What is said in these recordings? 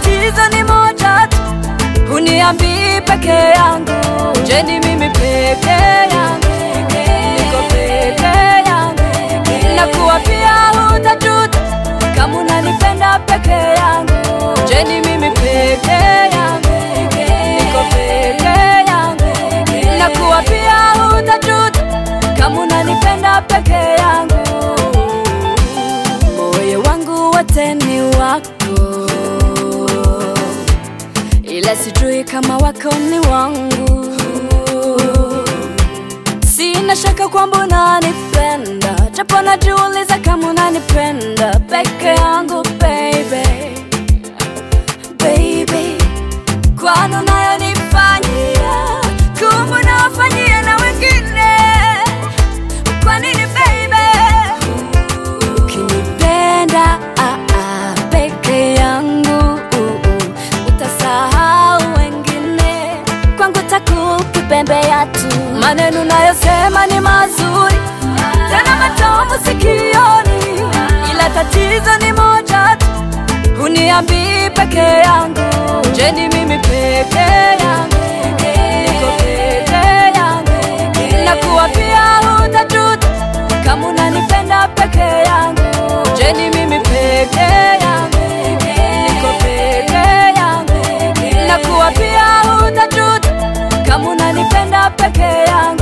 tatizo ni moja tu, huniambii peke yangu. Je, ni mimi peke yangu? Niko peke yangu, na kuwa pia hutajuta kama unanipenda peke yangu. Je, ni mimi peke yangu? Niko peke yangu, na kuwa pia hutajuta kama unanipenda peke yangu. Moyo wangu wote ni wako, ila sijui kama wako ni wangu. Sina shaka kwamba unanipenda, japo najiuliza kama unanipenda peke yangu baby, baby, kwani unayonifanyia kumbe unawafanyia na wengine. Kwa nini baby? Ukinipenda ah, ah, peke yangu uh, uh, utasahau wengine, kwangu takukipembea tu. Maneno nayosema ni mazuri tena matamu sikioni, ila tatizo ni moja tu, huniambii peke yangu. Je, ni mimi peke yangu? Niko peke yangu, na kuwa pia hutajuta kama unanipenda peke yangu. Je, ni mimi peke yangu? Niko peke yangu, na kuwa pia hutajuta kama unanipenda peke yangu.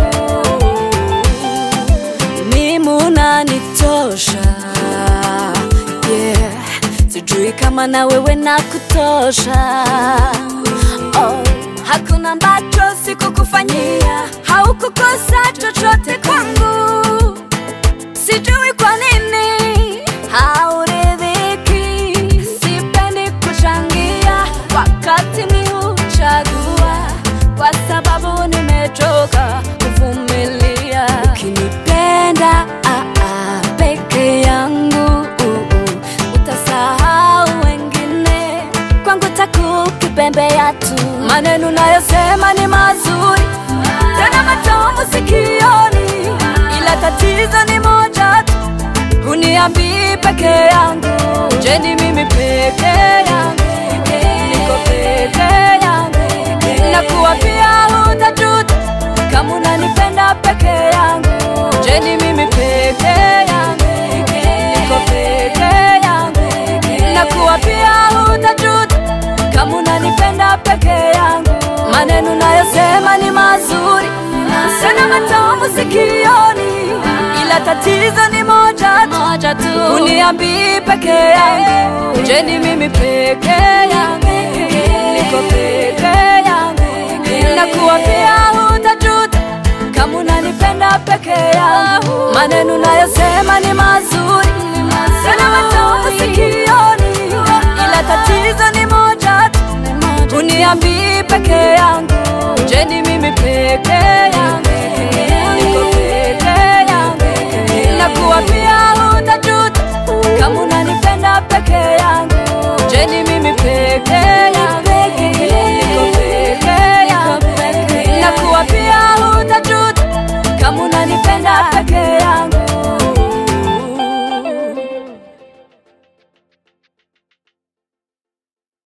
Mimi unanitosha, yeah. Sijui kama na wewe na kutosha oh. Hakuna ambacho sikukufanyia, haukukosa chochote kwangu. Sijui kwa nini hauridhiki. Sipendi kuchangia wakati mi huchagua, kwa sababu nimechoka kuvumilia. Ukinipenda ah, ah, peke yangu uh, uh, utasahau wengine, kwangu takukipembea tu. Maneno nayosema ni mazuri tena matamu sikioni, ila tatizo ni moja tu, huniambii peke yangu. Je, ni mimi peke yangu? Niko peke yangu, na kuwa pia hutajuta kama unanipenda peke yangu. Je, ni mimi peke yangu? Niko peke yangu, na kuwa pia hutajuta kama unanipenda peke yangu. Maneno nayosema ni mazuri sana matamu sikioni, ila tatizo ni moja tu, moja tu. Uniambii peke yangu. Je, ni mimi peke yangu? Niko peke yangu, na kuwa pia hutajuta kama unanipenda peke yangu. Maneno nayosema ni mazuri sana matamu sikioni, ila tatizo ni moja tu, uniambii peke yangu. Je, ni mimi peke